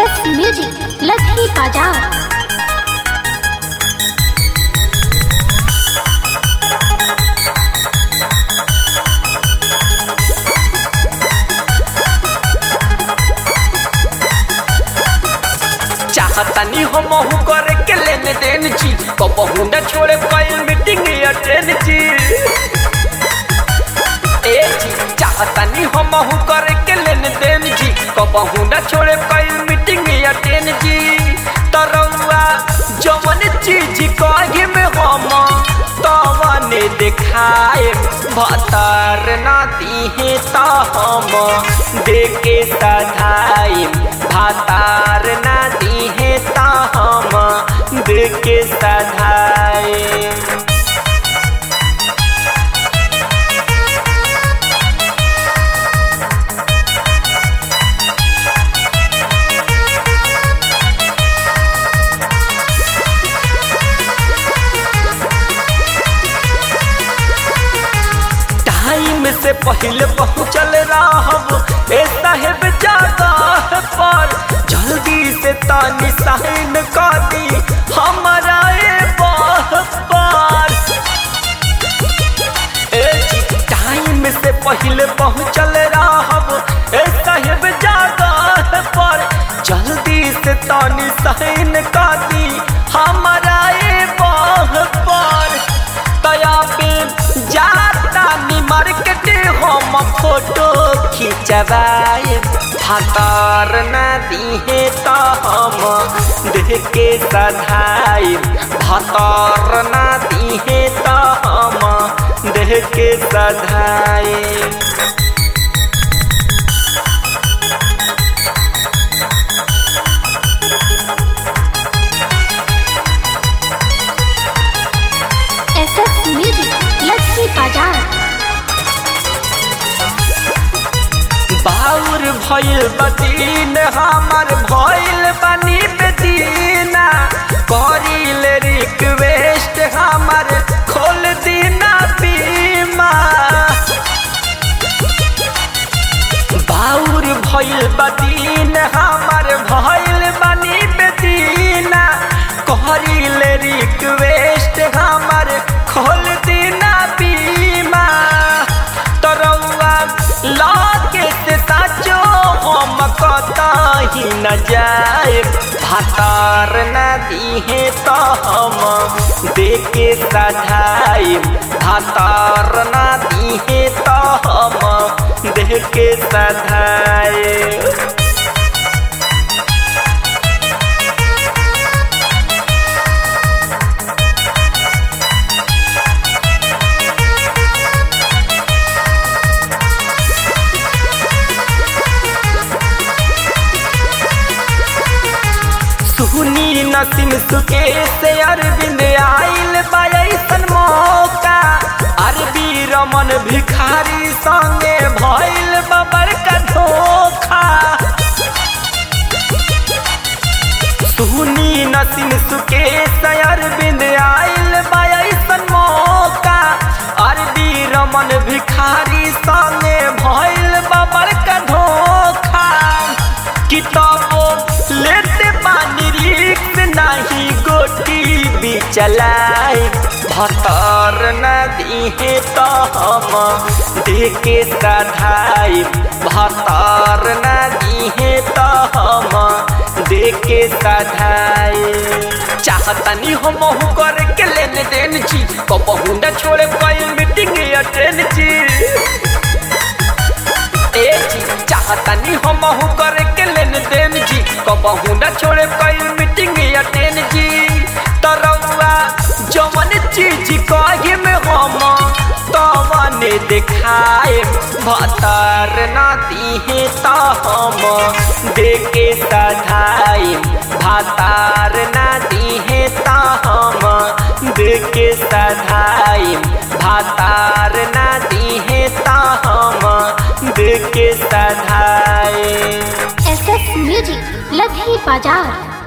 SS music Lakhi बाजार चाहतनी हम करे के लेन देन छी कबहू न छोड़े कई मीटिंग अटेंड छी ए जी चाहतनी हम करे के लेन देन छी कबहू न छोड़े कई मीटिंग अटेंड छी तरौआ जवन चीज कहे में हम तवन देखाए भतर ना दिहे त हम देके सधाई भातार ना दिहे त हम देके सधाई टाइम से पहले पहुँचल रहब ए साहेब जगह पर जल्दी से तानी साइन कर दी हमारा ए बाह पर ए जी, टाइम से पहले पहुँचल रहब ए साहेब जगह पर जल्दी से तानी साइन कर दी हमारा ए बाह पर तया पे जाता नी मार्केट हम फोटो खिंचवाए भातार न दिहे त हम देख के सधाई भातार न दिहे त हम देख के सधाई एसएस म्यूजिक लखी बाजार बाउर भइल बदीन हमर भइल बनी बेदीना करिल रिक्वेस्ट हमर खोल दीना बीमा बाउर भइल बदीन हमर भइल बनी बेदीना करिल रिक्वेस्ट हमर खोल दीना बीमा तरौआ लाके से साचो हम कतही न जाए भातार न दिहे त हम देके सधाई भातार न दिहे त हम देके सधाई सुनी नसीम सुके से अरविंद आइल बायसन मौका अरबी रमन भिखारी संगे भइल बबर का धोखा सुनी नसीम सुके से अरविंद आइल बायसन मौका अरबी रमन भिखारी संगे भइल बबर का धोखा किताबो लेते पानी रिक्स नहीं गोटी भी चलाए भतर न दिहे तो हम देके सधाई भतर न दिहे तो हम देके सधाई चाहतनी हम करे के लेन देन छी कबहू न छोड़े कोई मीटिंग अटेंड छी ए जी चाहतनी हम करे के लेन देन जी कबहू न छोड़े कोई मीटिंग अटेंड जी तरौआ जवन चीज कहे में हम तवन देखाए भतर न दिहे त हम देके सधाई भातार न दिहे त हम देके सधाई भातार न दिहे त हम देके सधाई एसएस म्यूजिक लखी बाजार